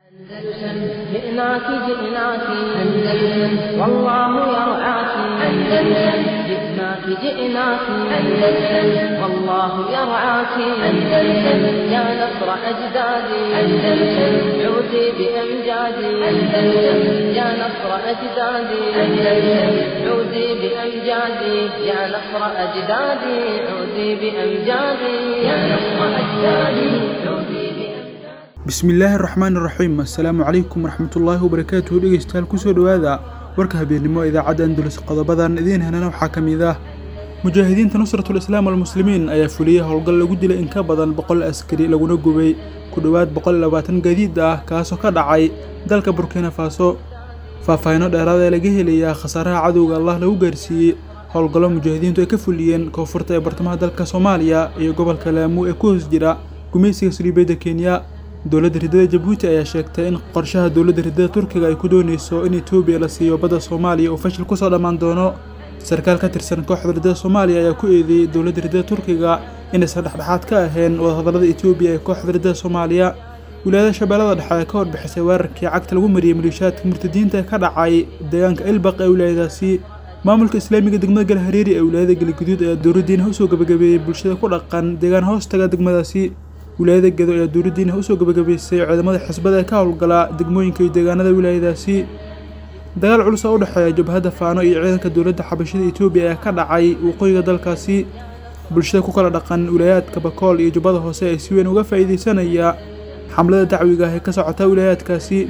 أندلسن جئناك جئناك أندلسن والله يرعاك أندلسن جئناك جئناك أندلسن والله يرعاك أندلسن يا نصر أجدادي أندلسن عودي بأمجادي أندلسن يا نصر أجدادي أندلسن عودي بأمجادي يا نصر أجدادي عودي بأمجادي يا نصر أجدادي عودي بأمجادي bismillaahi araxmaan iraxiim assalaamu calaykum waraxmatullaahi wabarakaatuhu dhegeystayaal kusoo dhowaada warka habeennimo idaacadda andulus qodobadan idiin helana waxaa ka mid ah mujaahidiinta nusratul islaam walmuslimiin ayaa fuliyey howlgal lagu dilay in ka badan boqol askari laguna gubay ku dhowaad boqol iyo labaatan gaadiid ah kaasoo ka dhacay dalka burkina faso faahfaahinno dheeraada ee laga helayaa khasaaraha cadowga allah lagu gaarsiiyey howlgallo mujaahidiintu ay ka fuliyeen koonfurta ee bartamaha dalka soomaaliya iyo gobolka laamuu ee ku hoos jira gumaysiga saliibeedda kenya dowladda riddada jabuuti ayaa sheegtay in qorshaha dowladda riddada turkiga ay ku dooneyso in etoobiya la siiyo badda soomaaliya uu fashil kusoo dhammaan doono sarkaal ka tirsan kooxda riddada soomaaliya ayaa ku eedeeyey dowladda riddada turkiga inaysan dhexdhexaad ka ahayn wadahadallada etoobiya ee kooxda riddada soomaaliya wilaayada shabeellada dhexe ayaa ka warbixisay weerarkii cagta lagu mariyey maliishaadka murtadiinta ee ka dhacay deegaanka ilbaq ee wilaayadaasi maamulka islaamiga degmada galhareeri ee wilaayada galguduud ayaa dowladdiina usoo gabagabeeyey bulshada ku dhaqan deegaan hoostaga degmadaasi wilaayada gedo ayaa dowladdiina usoo gabagabaysay ciidamada xisbada ee ka howlgala degmooyinka iyo deegaanada wilaayadaasi dagaal culus oo u dhexeeya jabhadda faano iyo ciidanka dowladda xabashada etoobiya ayaa ka dhacay waqooyiga dalkaasi bulshada ku kala dhaqan wilaayaadka bakool iyo jubbada hoose ee si weyn uga faa'iidaysanaya xamlada dacwiga ah ee ka socota wilaayaadkaasi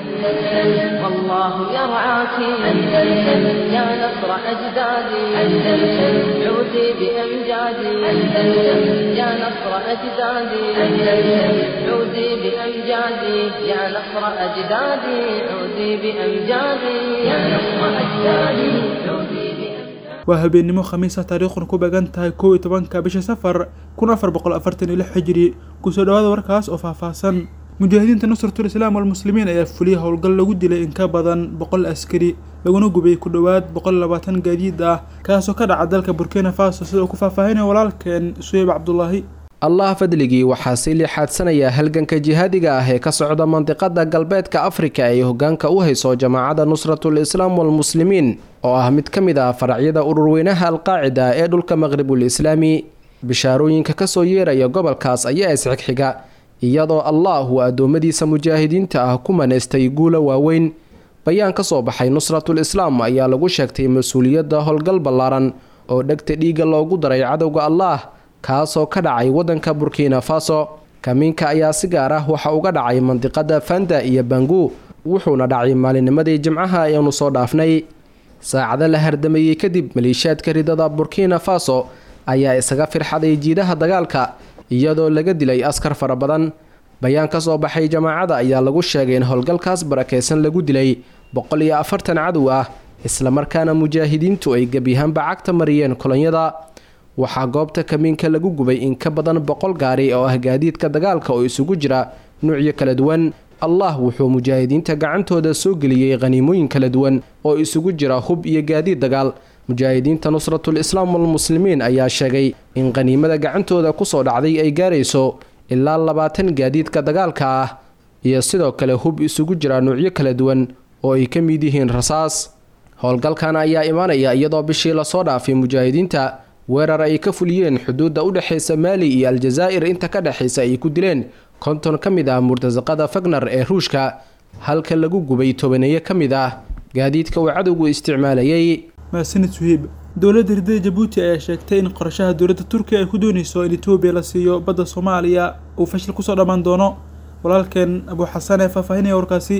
والله يرعاك أندلسن يا نصر أجدادي أندلسن عودي بأمجادي أندلسن يا نصر أجدادي أندلسن عودي بأمجادي يا نصر أجدادي عودي بأمجادي يا نصر أجدادي عودي بأمجادي waa habeennimo khamiisa taariikhuna ku beegan tahay kow iyo tobanka bisha safar kun afar boqol afartan iyo lix xijiri kusoo dhowaada warkaas oo faahfaahsan mujaahidiinta nusratul islaam walmuslimiin ayaa fuliyey howlgal lagu dilay in ka badan boqol askari laguna gubay ku dhowaad boqol iyo labaatan gaadiid ah kaasoo ka dhaca dalka burkina faso sida uu ku faahfaahinaya walaalkeen suheyb cabdulaahi allah fadligii waxaa sii liixaadsanaya halganka jihaadiga ah ee ka socda mandiqada galbeedka afrika ay hogaanka u hayso jamaacadda nusratul islaam walmuslimiin oo ah mid ka mid ah faracyada ururweynaha alqaacida ee dhulka maqribul islaami bishaarooyinka kasoo yeeraya gobolkaas ayaa isxigxiga iyadoo allah uu addoommadiisa mujaahidiinta ah ku manaystay guula waaweyn bayaan ka soo baxay nusratul islaam ayaa lagu sheegtay mas-uuliyadda howlgal ballaaran oo dhegta dhiigga loogu daray cadowga allah kaasoo ka dhacay waddanka burkina faso kamiinka ayaa si gaar ah waxa uga dhacay mandiqada fanda iyo bangu wuxuuna dhacay maalinimadii jimcaha ayaanu soo dhaafnay saacado la hardamayey kadib maliishaadka ridada burkina faso ayaa isaga firxaday jiidaha dagaalka iyadoo laga dilay askar fara badan bayaan ka soo baxay jamaacada ayaa lagu sheegay in howlgalkaas barakeysan lagu dilay boqol iyo afartan cadow ah islamarkaana mujaahidiintu ay gebyahaanba cagta mariyeen kolonyada waxaa goobta kamiinka lagu gubay in ka badan boqol gaari oo ah gaadiidka dagaalka oo isugu jira nuucyo kala duwan allah wuxuu mujaahidiinta gacantooda soo geliyey khaniimooyin kala duwan oo isugu jira hub iyo gaadiid dagaal mujaahidiinta nusratul islaam walmuslimiin ayaa sheegay in khaniimada gacantooda kusoo dhacday ay gaarayso ilaa labaatan gaadiidka dagaalka ah iyo sidoo kale hub isugu jira nuucyo kala duwan oo ay ka mid yihiin rasaas howlgalkan ayaa imaanaya iyadoo bishii lasoo dhaafay mujaahidiinta weerar ay ka fuliyeen xuduudda u dhexaysa maali iyo aljazaa'ir inta ka dhexaysa ay ku dileen konton ka mid ah murtasaqada fagnar ee ruushka halka lagu gubay tobaneeyo ka mid ah gaadiidka uu cadowgu isticmaalayay maasanid suhiib dowladda riddada jabuuti ayaa sheegtay in qorshaha dowladda turkiga ay ku dooneyso in etoobiya la siiyo badda soomaaliya uu fashil kusoo dhammaan doono walaalkeen abuu xasan ee faahfaahinaya warkaasi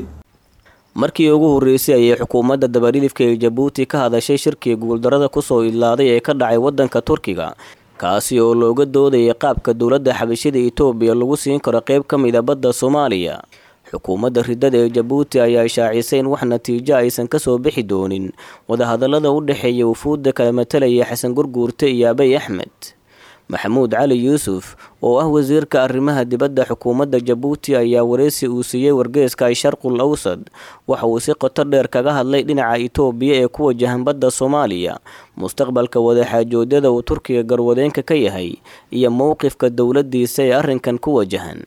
markii ugu horreysay ayay xukuumadda dabadhilifka ee jabuuti ka hadashay shirkii guuldarada kusoo idlaaday ee ka dhacay waddanka turkiga kaasi oo looga doodayay qaabka dowladda xabashida etoobiya lagu siin karo qeyb ka mid a badda soomaaliya xukuumadda riddada ee jabuuti ayaa shaacisay in wax natiijo aysan kasoo bixi doonin wadahadallada u dhexeeya wufuudda kala matalaya xasan gurguurte iyo abay axmed maxamuud cali yuusuf oo ah wasiirka arrimaha dibadda xukuumadda jabuuti ayaa wareysi uu siiyey wargeeska sharqul awsad waxa uu si qoto dheer kaga hadlay dhinaca itoobiya ee ku wajahan badda soomaaliya mustaqbalka wadaxaajoodyada uu turkiga garwadeenka ka yahay iyo mowqifka dowladdiisa ee arrinkan ku wajahan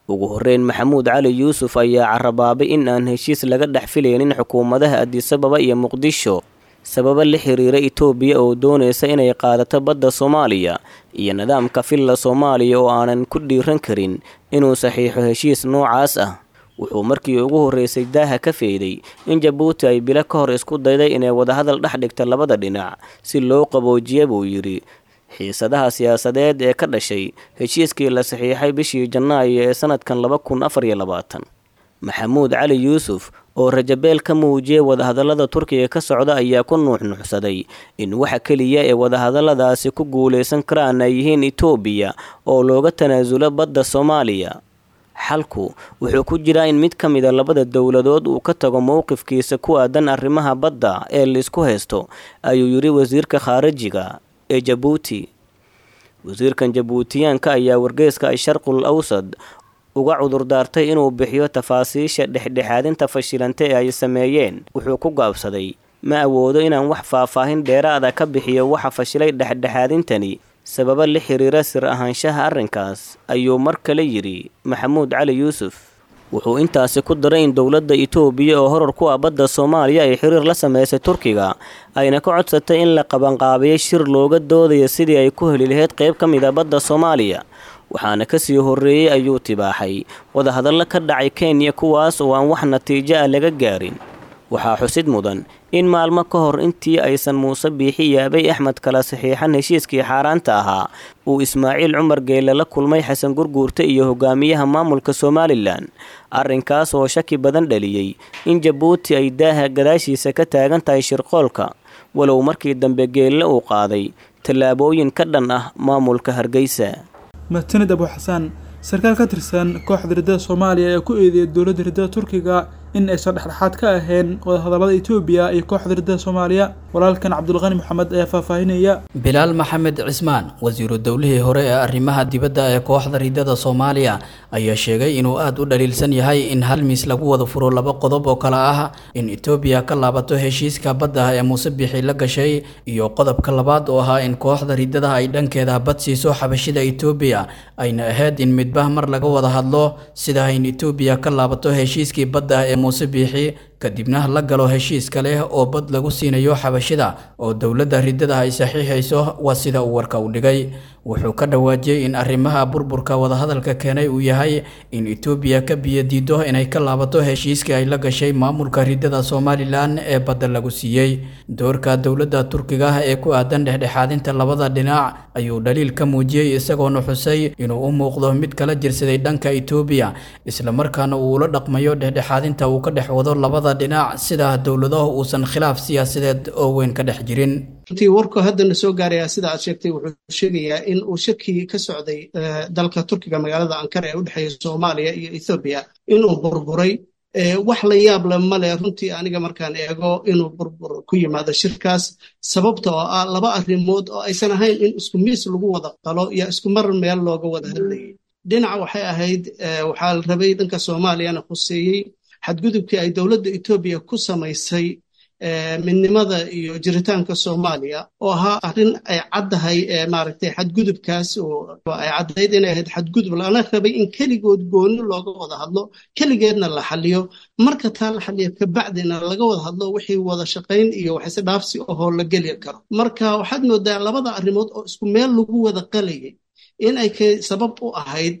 ugu horreyn maxamuud cali yuusuf ayaa carabaabay in aan heshiis laga dhex filaynin xukuumadaha adisababa iyo muqdisho sababo la xiriira itoobiya oo doonaysa inay qaadato badda soomaaliya iyo nidaamka filla soomaaliya oo aanan ku dhiiran karin inuu saxiixo heshiis noocaas ah wuxuu markii ugu horreysay daaha ka feeday in jabuuti ay bilo ka hor isku dayday inay wadahadal dhex dhigta labada dhinac si loo qaboojiya buu yidhi xiisadaha siyaasadeed ee ka dhashay heshiiskii la saxiixay bishii janaayo ee sanadkan laba kun afar iyo labaatan maxamuud cali yuusuf oo rajabeel ka muujiyay wadahadallada turkiga ka socda ayaa ku nuuxnuuxsaday in waxa keliya ee wadahadalladaasi ku guulaysan karaan ay yihiin itoobiya oo looga tanaasulo badda soomaaliya xalku wuxuu ku jiraa in mid ka mida labada dowladood uu ka tago mowqifkiisa ku aadan arrimaha badda ee laisku haysto ayuu yidhi wasiirka khaarijiga ee jabuuti wasiirkan jabuutiyaanka ayaa wargeyska asharqul awsad uga cudurdaartay inuu bixiyo tafaasiisha dhexdhexaadinta fashilanta ee ay sameeyeen wuxuu ku gaabsaday ma awoodo inaan wax faahfaahin dheeraada ka bixiyo waxa fashilay dhexdhexaadintani sababo la xiriira sir ahaanshaha arrinkaas ayuu mar kale yidhi maxamuud cali yuusuf wuxuu intaasi ku daray in dowladda itoobiya oo horar ku ah badda soomaaliya ay xiriir la sameysay turkiga ayna ka codsatay in la qabanqaabiyo shir looga doodayo sidii ay ku heli lahayd qayb ka mid a badda soomaaliya waxaana kasii horreeyey ayuu tibaaxay wadahadallo ka dhacay kenya kuwaas oo aan wax natiijo ah laga gaarin waxaa xusid mudan in maalmo ka hor intii aysan muuse biixi iyo abay axmed kala saxiixan heshiiskii xaaraanta ahaa uu ismaaciil cumar geelle la kulmay xasan gurguurta iyo hogaamiyaha maamulka somalilan arrinkaas oo shaki badan dhaliyey in jabuuti ay daaha gadaashiisa ka taagan tahay shirqoolka walow markii dambe geelle uu qaaday tallaabooyin ka dhan ah maamulka hargeysa mahadsanid abu xasaan sarkaal ka tirsan kooxda riddada soomaaliya ee ku eedeeyay dowladda riddada turkiga in aysan dhexdhexaad ka ahayn wadahadallada etoobiya iyo kooxda riddada soomaaliya walaalkan cabdulqani maxamed ayaa faahfaahinaya bilaal maxamed cismaan wasiiru dowlihii hore ee arrimaha dibadda ee kooxda riddada soomaaliya ayaa sheegay inuu aada u dhaliilsan yahay in hal miis lagu wada furo laba qodob oo kale ah in etoobiya ka laabato heshiiska badda ee muuse bixi la gashay iyo qodobka labaad oo ahaa in kooxda riddada ay dhankeeda bad siiso xabashida etoobiya ayna ahayd in midbah mar laga wada hadlo sida in etoobiya ka laabato heshiiskii badda ee muuse biixi kadibna la galo heshiis kale oo bad lagu siinayo xabashida oo dowladda riddada ay saxiixayso waa sida uu warka u dhigay wuxuu ka dhawaajiyey in arrimaha burburka wadahadalka keenay uu yahay in etoobiya ka biyadiido inay ka laabato heshiiskii ay la gashay maamulka riddada somalilan ee badda lagu siiyey doorka dowladda turkiga ee ku aadan dhexdhexaadinta labada dhinac ayuu dhaliil ka muujiyey isagoona xusay inuu u muuqdo mid kala jirsaday dhanka etoobiya islamarkaana uu ula dhaqmayo dhexdhexaadinta uu ka dhex wado labada dhinac sida dowladaha uusan khilaaf siyaasadeed oo weyn ka dhex jirin runtii warku haddana soo gaaraya sida aad sheegtay wuxuu sheegayaa in uu shirkii ka socday dalka turkiga magaalada ankara ee u dhexeeya soomaaliya iyo ethoobiya inuu burburay wax la yaab le male runtii aniga markaan eego inuu burbur ku yimaado shirkaas sababta oo ah laba arrimood oo aysan ahayn in isku miis lagu wada qalo iyo isku mar meel looga wada hadlayay dhinaca waxay ahayd waxaa la rabay dhanka soomaaliyana khuseeyey xadgudubkii ay dowladda etoobiya ku samaysay midnimada iyo jiritaanka soomaaliya oo ahaa arrin ay caddahay maaragtay xadgudubkaas oo ay caddayd inay ahayd xadgudub lana rabay in keligood gooni looga wada hadlo keligeedna la xaliyo marka taa la xaliyo kabacdina laga wada hadlo wixii wada shaqayn iyo waxise dhaafsi ahoo la geli karo marka waxaad moodaa labada arrimood oo isku meel lagu wada qalayay in ay sabab u ahayd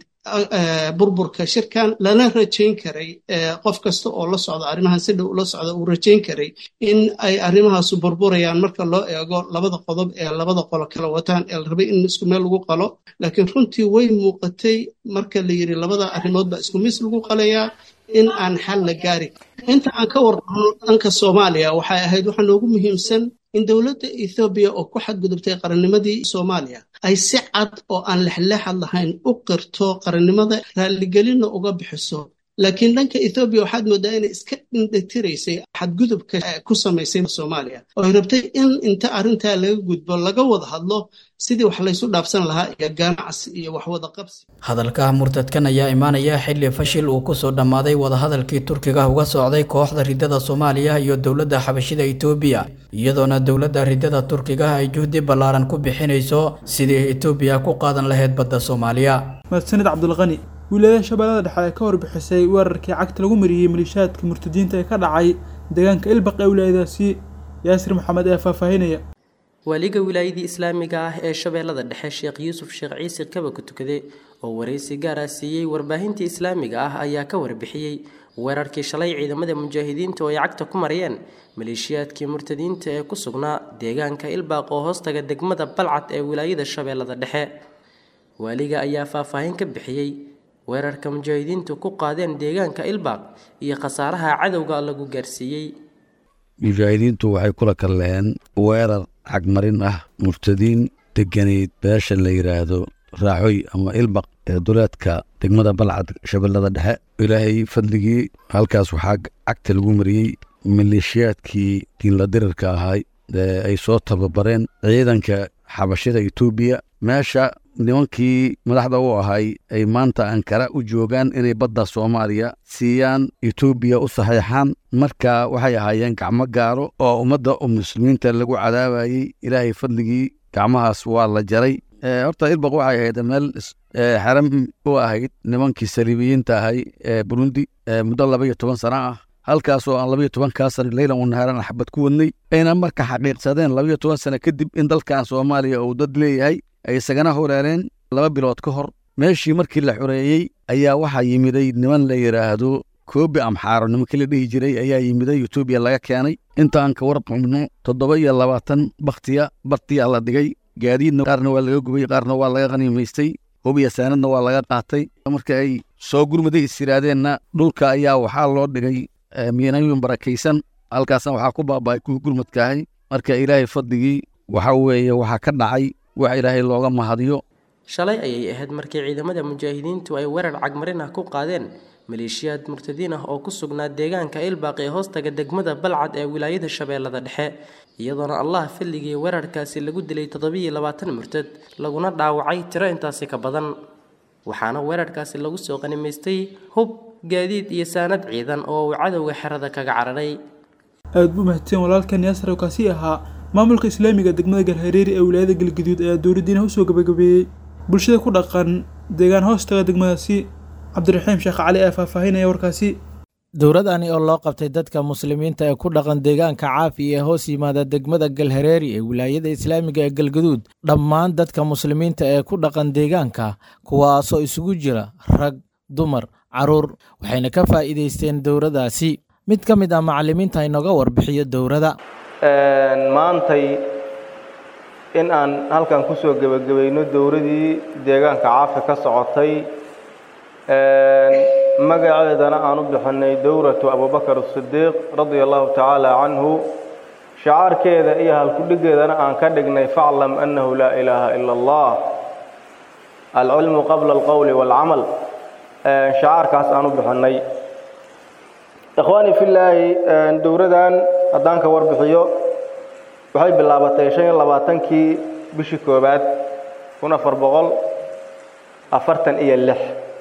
burburka shirkan lana rajayn karay qof kasta oo la socda arrimahan si dhow ula socda uu rajayn karay in ay arrimahaasu burburayaan marka loo eego labada qodob ee labada qolo kala wataan ee la rabay in isku meel lagu qalo laakiin runtii way muuqatay marka la yidhi labada arrimood baa isku miis lagu qalayaa in aan xal la gaari inta aan ka warqano dhanka soomaaliya waxay ahayd waxaa noogu muhiimsan in dowladda ethoobiya oo ku xadgudubtay qarannimadii soomaaliya ay si cad oo aan lexleexad lahayn u qirto qarannimada raalligelinna uga bixiso laakiin dhanka ethoobiya waxaad moodaa inay iska dhindhatiraysay xadgudubka ku samaysay soomaaliya oo ay rabtay in inta arrintaa laga gudbo laga wada hadlo sidii wax laysu dhaafsan lahaa iyo ganacsi iyo waxwada qabsi hadalka murtadkan ayaa imaanaya xilli fashil uu kusoo dhammaaday wadahadalkii turkiga uga socday kooxda riddada soomaaliya iyo dowladda xabashida etoobiya iyadoona dowladda riddada turkiga ay juhdi ballaaran ku bixinayso sidii etoobiya ku qaadan lahayd badda soomaaliya mahadsanid cabdulqani wilaayada shabeellada dhexe ee ka warbixisay weerarkii cagta lagu mariyey maliishaadka murtadiinta ee ka dhacay deegaanka ilbaq ee wilaayadaasi yaasir maxamed ee faahfaahinaya waaliga wilaayadii islaamiga ah ee shabeellada dhexe sheekh yuusuf sheekh ciise kaba ku tukade oo waraysi gaar ah siiyey warbaahintii islaamiga ah ayaa ka warbixiyey weerarkii shalay ciidamada mujaahidiinta oo ay cagta ku mariyeen maleeshiyaadkii murtadiinta ee ku sugnaa deegaanka ilbaaq oo hoostaga degmada balcad ee wilaayada shabeellada dhexe waaliga ayaa faahfaahin ka bixiyey weerarka mujaahidiintu ku qaadeen deegaanka ilbaaq iyo khasaaraha cadowga lagu gaarsiiyey mujaahidiintu waxay kula kalleen weerar cagmarin ah murtadiin deganayd beesha la yidhaahdo raaxoy ama ilbaq ee duleedka degmada balcad shabeellada dhexe ilaahay fadligii halkaas waxaa cagta lagu mariyey maleeshiyaadkii diinla dirirka ahay ee ay soo tababareen ciidanka xabashida etoobiya meesha nimankii madaxda u ahay ay maanta ankara u joogaan inay badda soomaaliya siiyaan etoobiya u saxiixaan marka waxay ahaayeen gacmo gaaro oo ummadda muslimiinta lagu cadaabayey ilaahay fadligii gacmahaas waa la jaray horta ilbaq waxay ahayd meel xaram u ahayd nimankii saliibiyiinta ahay ee burundi muddo laba iyo toban sano ah halkaasoo aan labaiyo tobankaa sano leylan u nahaaran xabad ku wadnay ayna marka xaqiiqsadeen labaiyo toban sano kadib in dalkan soomaaliya uu dad leeyahay ay isagana horeereen laba bilood ka hor meeshii markii la xoreeyey ayaa waxaa yimiday niman la yidhaahdo koobi amxaaro nimankii la dhihi jiray ayaa yimiday etoobiya laga keenay intaan ka warqabno toddoba iyo labaatan bakhtiya bartiyaa la dhigay gaadiidna qaarna waa laga gubay qaarna waa laga qaniimaystay hubiya saanadna waa laga qaatay marka ay soo gurmaday is yidhaahdeenna dhulka ayaa waxaa loo dhigay miyanooyin barakaysan halkaasna waxaa ku baaba'ay kuwii gurmadkaahay marka ilaahay fadligii waxa weeye waxaa ka dhacay wax ilaahay looga mahadiyo shalay ayay ahayd markii ciidamada mujaahidiintu ay weerar cagmarin ah ku qaadeen maleeshiyaad murtadiin ah oo ku sugnaa deegaanka ilbaaq ee hoostaga degmada balcad ee wilaayada shabeellada dhexe iyadoona allah filligii weerarkaasi lagu dilay toddobiiyo labaatan murtad laguna dhaawacay tiro intaasi ka badan waxaana weerarkaasi lagu soo qanimaystay hub gaadiid iyo saanad ciidan oo uu cadowga xerada kaga cararay aada buu mahadsan walaalkan yaasar oo kaasi ahaa maamulka islaamiga degmada galhareeri ee wilaayada galgaduud ayaa dowladdiina usoo gabagabeeyey bulshada ku dhaqan deegaan hoostaga degmadaasi cabdiraxiim sheekh cali ee faahfaahinaya warkaasi dowladani oo loo qabtay dadka muslimiinta ee ku dhaqan deegaanka caafi ee hoos yimaada degmada galhareeri ee wilaayada islaamiga ee galgaduud dhammaan dadka muslimiinta ee ku dhaqan deegaanka kuwaasoo isugu jira rag dumar caruur waxayna ka faa'iidaysteen dowladdaasi mid ka mid ah macallimiinta inooga warbixiyo dowladda maantay in aan halkan ku soo gebagabayno dowladii deegaanka caafi ka socotay magaceedana aan u bixinay dowratu abubakar asidiiq radia allahu tacaala canhu shacaarkeeda iyo halkudhigeedana aan ka dhignay faclam annahu laa ilaaha ila allah alcilmu qabla alqowli waalcamal shacaarkaas aan u bixinay ikhwaani fillaahi dowradan haddaan ka warbixiyo waxay bilaabatay shan iyo labaatankii bishii koowaad kun afar boqol afartan iyo lix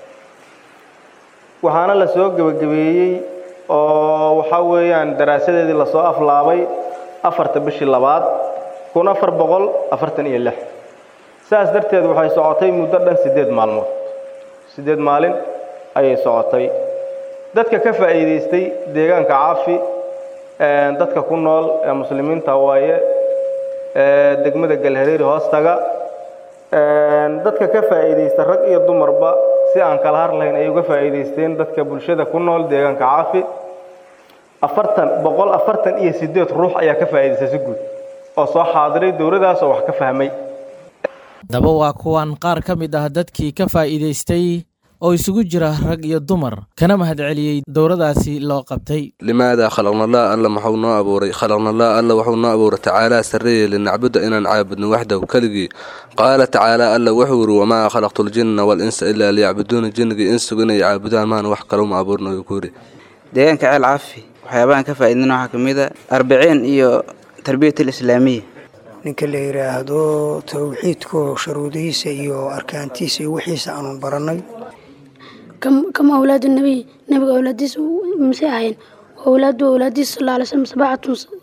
waxaana la soo gebagabeeyey oo waxaa weeyaan daraasadeedii lasoo aflaabay afarta bishii labaad kun afar boqol afartan iyo lix saas darteed waxay socotay muddo dhan siddeed maalmood siddeed maalin ayay socotay dadka ka faa'iidaystay deegaanka caafi dadka ku nool ee muslimiinta waaye degmada galhareeri hoostaga dadka ka faa'iidaysta rag iyo dumarba si aan kala har lahayn ayay uga faa'iidaysteen dadka bulshada ku nool deegaanka caafi afartan boqol afartan iyo siddeed ruux ayaa ka faa'iidaystay si guud oo soo xaadiray dowladdaas oo wax ka fahmay daba waa kuwan qaar ka mid ah dadkii ka faa'iidaystay oo isugu jira rag iyo dumar kana mahadceliyey dowladaasi loo qabtay limaada khalaqnallah alla maxuu noo abuuray khalaqnallah alla wuxuu noo abuuray tacaalaa sarreeye linacbuda inaan caabudno waxdahu keligii qaala tacaala alla wuxuu yidhi wamaa khalaqtu ljinna walinsa ilaa liyacbuduuna jinnigii insugu inay caabudaan maana wax kaluma abuurna uu ku yidhi deegaanka ceel caafi waxyaabahan ka faa'iidina waxaa ka mid a arbiciin iyo tarbiyat alislaamiya ninka la yidhaahdo tawxiidko sharuudihiisa iyo arkaantiisa iyo wixiisa aanu barannay كم أولاد النبي نبي أولاديس مسيحين وأولاد أولاديس صلى الله عليه وسلم سبعة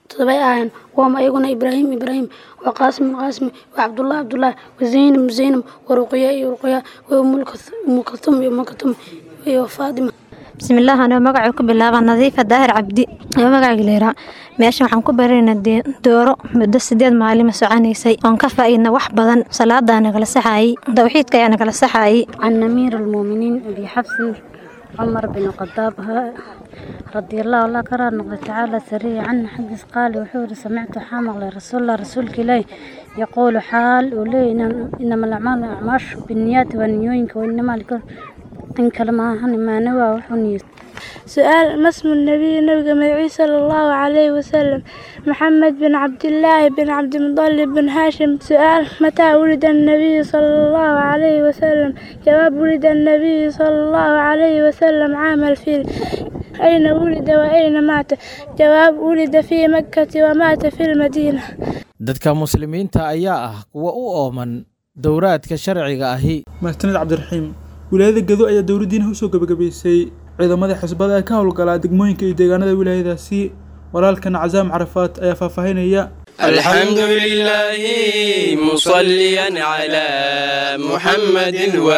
todobay ahayn waama ayaguna ibraahim ibraahim wa qaasim qaasim wa cabdullah cabdullah wa zaynab zaynab wa ruqya iyo ruqya wa umu kaltum iyo umu kaltum iyo faatima bismillaah anoo magacuu ku bilaaba nadiifa daahir cabdi oo magacayga leeraa meesha waxaan ku barayna dooro muddo sideed maalima soconaysay oon ka faa'iidna wax badan salaadaa nagala saxaayey tawxiidka ayaa nagala saxaayey can amiir almuuminiin abi xabsin cumar bin khadaab رضي الله الله كرر نقضي تعالى سريع عنه حدث قال وحور سمعت حامل رسول الله رسولك إليه يقول حال ولي إنما الأعمال أعماش بالنيات والنيوينك وإنما لكل إن كلمة ما نوى وحنيت سؤال ما اسم النبي نبي مدعي صلى الله عليه وسلم محمد بن عبد الله بن عبد المطلب بن هاشم سؤال متى ولد النبي صلى الله عليه وسلم جواب ولد النبي صلى الله عليه وسلم عام الفيل أين ولد وأين مات جواب ولد في مكة ومات في المدينة dadka muslimiinta ayaa ah kuwa u ooman dowraadka sharciga ahi mahadsanid cabdiraxiim wilaayada gedo ayaa dowladdiina usoo gebagabaysay ciidamada xisbada ee ka howlgalaa degmooyinka iyo deegaanada wilaayadaasi walaalkan casaam carafaat ayaa faahfaahinaya الحمد لله مصليا على محمد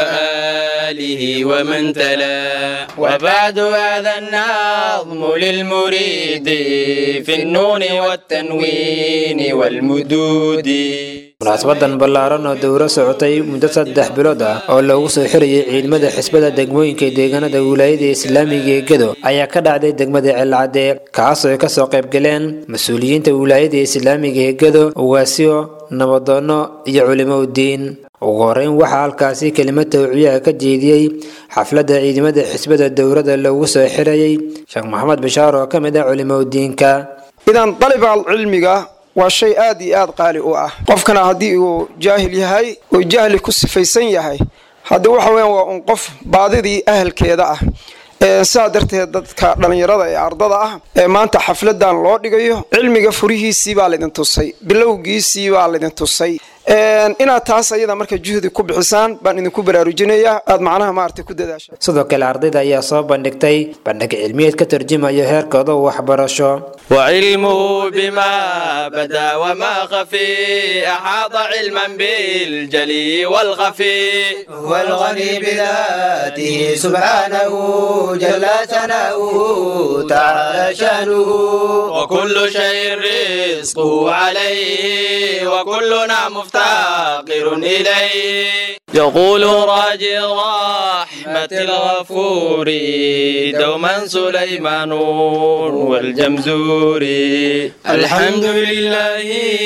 وآله ومن تلا وبعد هذا النظم للمريد في النون والتنوين والمدود munaasabadan ballaaran oo dowro socotay muddo saddex bilood ah oo loogu soo xirayay ciidamada xisbada degmooyinka deegaanada wilaayada islaamiga ee gedo ayaa ka dhacday degmada celcadee kaasoo ay kasoo qayb galeen mas-uuliyiinta wilaayada islaamiga ee gedo ugaasyo nabadoono iyo culimo udiin ugu horeyn waxaa halkaasi kelimad tawciyaha ka jeediyey xafladda ciidamada xisbada dowrada loogu soo xirayay sheekh maxamed bashaar oo ka mid ah culimo udiinka idan daliba cilmiga waa shay aad iyo aad qaali u ah qofkana haddii uu jaahil yahay oo jahli ku sifaysan yahay hadda waxa weeyaan waa un qof baadidii ahalkeeda ah saa darteed dadka dhallinyarada ee ardada ah ee maanta xafladan loo dhigayo cilmiga furihiisii baa laydin tusay bilowgiisii baa laydin tusay inaad taas ayada marka juhdi ku bixisaan baan idinku baraarujinayaa aad macnaha maaragtay ku dadaashaan sidoo kale ardayda ayaa soo bandhigtay bandhig cilmiyeed ka tarjumayo heerkooda waxbarasho وعلمه بما بدا وما خفي أحاط علما بالجلي والخفي هو الغني بذاته سبحانه جل ثناؤه تعالى شانه وكل شيء رزقه عليه وكلنا مفتقر إليه يقول راجي رحمة الغفور دوما سليمان والجمزور الحمد لله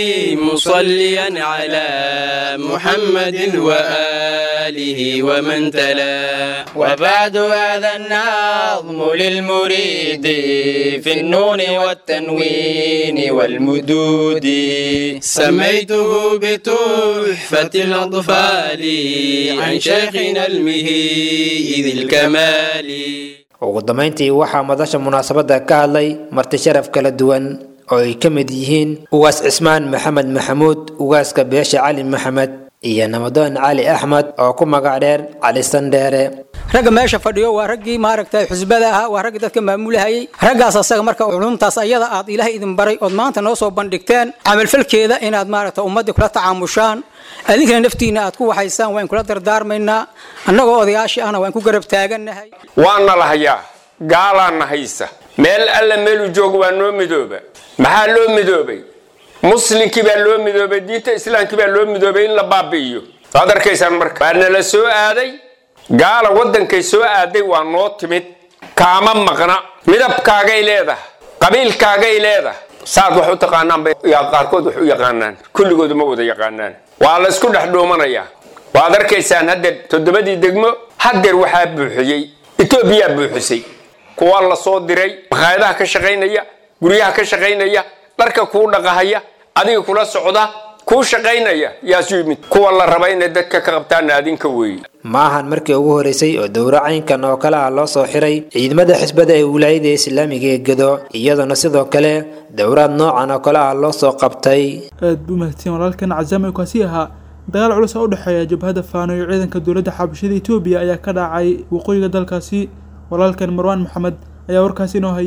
مصليا على محمد وآله ومن تلا وبعد هذا النظم للمريد في النون والتنوين والمدود سميته بتحفة الأطفال عن شيخنا المهيد الكمال ugu dambayntii waxaa madasha munaasabadda ka hadlay marti sharaf kala duwan oo ay ka mid yihiin ugaas cismaan maxamed maxamuud ugaaska beesha cali maxamed iyo namadoon cali axmed oo ku magac dheer cali sandheere ragga meesha fadhiyo waa raggii maaragtay xusbada ahaa waa raggii dadka maamulahayay raggaas asaga marka culumtaas ayada aad ilaah idin baray ood maanta noo soo bandhigteen camalfalkeeda inaad maaragta ummadii kula tacaamushaan adinkana naftiina aad ku waxaysaan waan kula dardaarmaynaa annagoo odayaashii ahna waan ku garab taagannahay waana la hayaa gaalaana haysa meel alla meeluu joogo waa noo midooba maxaa loo midoobay muslinkii baa loo midoobay diinta islaamkii baa loo midoobay in la baabi'iyo waad arkaysaan marka waa nala soo aaday gaala waddankay soo aaday waa noo timid kaama maqna midabkaagay leedahay qabiilkaagay leedahay saad wax u taqaanaan bay qaarkood wax u yaqaanaan kulligoodu ma wada yaqaanaan waa la isku dhex dhuumanayaa waad arkaysaan haddeer toddobadii degmo haddeer waxaa buuxiyey etoobiyaa buuxisay kuwa la soo diray makhaayadaha ka shaqaynaya guryaha ka shaqaynaya dharka kuu dhaqahaya adiga kula socda kuu shaqaynaya yaasu yimid kuwa la raba inay dadka ka qabtaana adinka weeye ma ahan markii ugu horeysay oo dowro caynkan oo kale ah loo soo xiray ciidamada xisbada ee wilaayada islaamiga ee gedo iyadoona sidoo kale dowraad noocan oo kale ah loo soo qabtay aad buu mahadsan walaalkan cazaam ee kaasi ahaa dagaal culus oo u dhexeeya jabhadda faano iyo ciidanka dowladda xabashada etoobiya ayaa ka dhacay waqooyiga dalkaasi walaalkan marwaan maxamed ayaa warkaasi inoo haya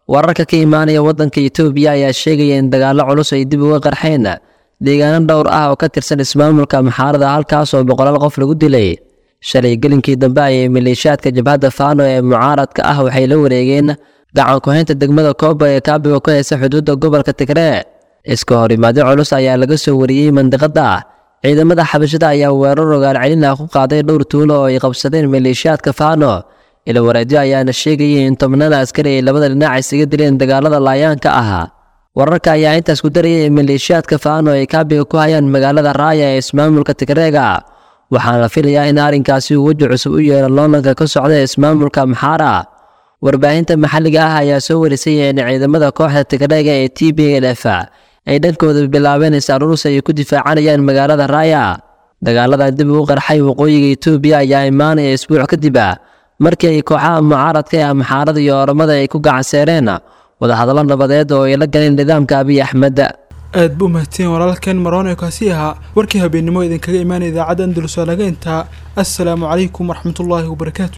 wararka ka imaanaya waddanka itoobiya ayaa sheegaya in dagaallo culus ay dib uga qarxeen deegaano dhowr ah oo ka tirsan ismaamulka maxaarada halkaas oo boqolaal qof lagu dilay shalay gelinkii dambe ayay maleeshiyaadka jabhadda faano ee mucaaradka ah waxay la wareegeen gacan ku-haynta degmada kooba ee kaabiga ku haysa xuduudda gobolka tigree iska hor imaadyo culus ayaa laga soo wariyey mandiqada ciidamada xabashada ayaa weerar rogaal celin ah ku qaaday dhowr tuulo oo ay qabsadeen maleeshiyaadka faano ila wareedyo ayaana sheegayay in tobnada askari ay labada dhinac isaga dileen dagaalada laayaanka ahaa wararka ayaa intaas ku darayay in maleeshiyaadka faano ay kaabiga ku hayaan magaalada raaya ee ismaamulka tigreega waxaana la filayaa in arrinkaasi uu weji cusub u yeelo loonanka ka socda ismaamulka maxaara warbaahinta maxalliga ah ayaa soo warisay in ciidamada kooxda tigreega ee t b l f ay dhankooda bilaabeen is-aruurus ay ku difaacanayaan magaalada raaya dagaaladan dib ugu qarxay waqooyiga itoobiya ayaa imaanaya isbuuc kadib markii ay kooxaha mucaaradka ee maxaarada iyo oromada ay ku gacanseereen wadahadallo nabadeed oo ay la galeen nidaamka abiy axmed aad buu mahadsan walaalkeen maroon ee kaasi ahaa warkii habeennimo idinkaga imaanaya idaacadda andalus waa laga intaa assalaamu calaykum waraxmatullaahi wabarakaatu